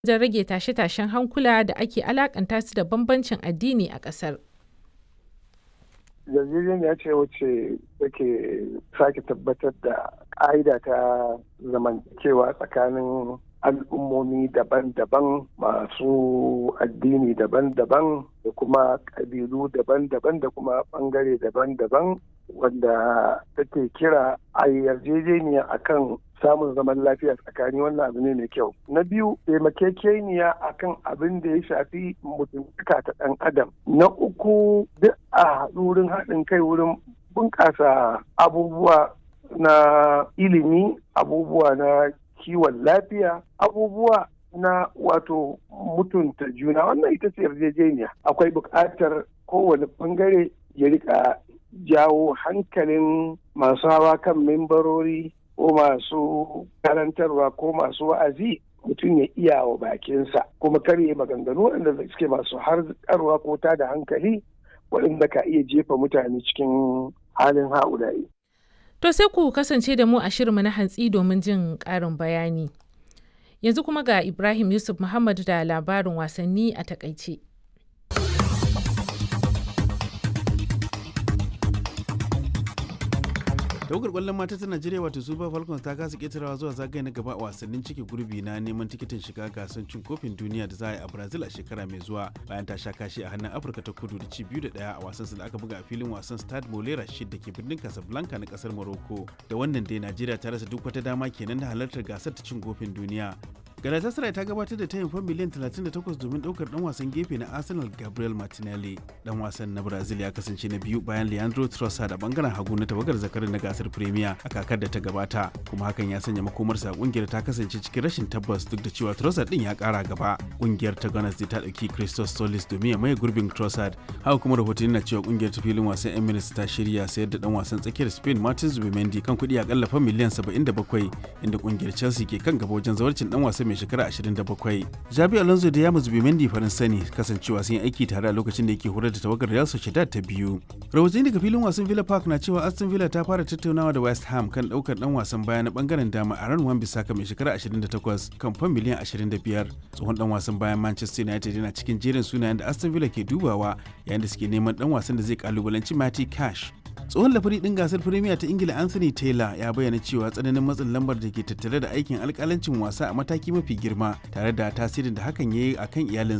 wajen rage tashe-tashen hankula da ake alakanta su da bambancin addini a ƙasar. yarjejeniya ce wacce take sake tabbatar da ƙa'ida ta zamantakewa tsakanin al'ummomi daban-daban masu addini daban-daban da kuma ƙabilu daban-daban da kuma ɓangare daban-daban wanda take kira a yarjejeniya akan samun zaman lafiya tsakani wannan abu ne mai kyau na biyu taimakekeniya akan abin da ya shafi mutuntaka ta ɗan adam na uku duk a haɗu wurin haɗin kai wurin bunƙasa abubuwa na ilimi abubuwa na kiwon lafiya abubuwa na wato mutunta juna wannan ita ce yarjejeniya akwai buƙatar kowane ɓangare ya rika jawo hankalin masu hawa kan membarori ko masu karantarwa ko masu wa'azi mutum ya iya wa bakinsa kuma karye maganganu waɗanda suke masu harkarwa ko ta da hankali waɗanda ka iya jefa mutane cikin halin ha'ulayi. To sai ku kasance da mu a shirinmu na hantsi domin jin ƙarin bayani. Yanzu kuma ga Ibrahim Yusuf Muhammad da labarin wasanni a takaice. tawagar kwallon mata ta najeriya wato super falcons ta kasa ketarawa zuwa zagaye na gaba a wasannin cike gurbi na neman tikitin shiga gasar cin kofin duniya da za a yi a brazil a shekara mai zuwa bayan ta sha kashi a hannun afirka ta kudu da ci biyu da daya a wasan da aka buga a filin wasan stade molera shid da ke birnin casablanca na kasar morocco da wannan dai najeriya ta rasa duk wata dama kenan da halartar gasar ta cin kofin duniya Galatasaray ta gabatar da tayin fan miliyan 38 domin daukar dan wasan gefe na Arsenal Gabriel Martinelli. Dan wasan na Brazil ya kasance na biyu bayan Leandro Trossard a bangaren hagu na tawagar zakarin na gasar Premier a kakar da ta gabata, kuma hakan ya sanya makomarsa kungiyar ta kasance cikin rashin tabbas duk da cewa Trossard din ya kara gaba. Kungiyar ta Gunners ta dauki Christos Solis domin ya maye gurbin Trossard. Haka kuma rahotanni na cewa kungiyar ta filin wasan Emirates ta shirya sayar da dan wasan tsakiyar Spain Martin Zubimendi kan kuɗi akalla fan miliyan 77 inda kungiyar Chelsea ke kan gaba wajen zawarcin dan wasan mai shekara 27. Jabi Alonso da Yamus Bimendi Faransa ne kasancewa sun yi aiki tare a lokacin da yake horar da tawagar Real Sociedad ta biyu. Rahotanni daga filin wasan Villa Park na cewa Aston Villa ta fara tattaunawa da West Ham kan daukar dan wasan baya na bangaren dama a ran Wan-Bissaka mai shekara 28 kan fan miliyan 25. Tsohon dan wasan bayan Manchester United yana cikin jerin sunayen da Aston Villa ke dubawa yayin da suke neman dan wasan da zai kalubalanci Matty Cash tsohon lafari ɗin gasar firimiya ta ingila anthony taylor ya bayyana cewa tsananin matsin lambar da ke tattare da aikin alkalancin wasa a mataki mafi girma tare da tasirin da hakan ya yi a kan iyalinsa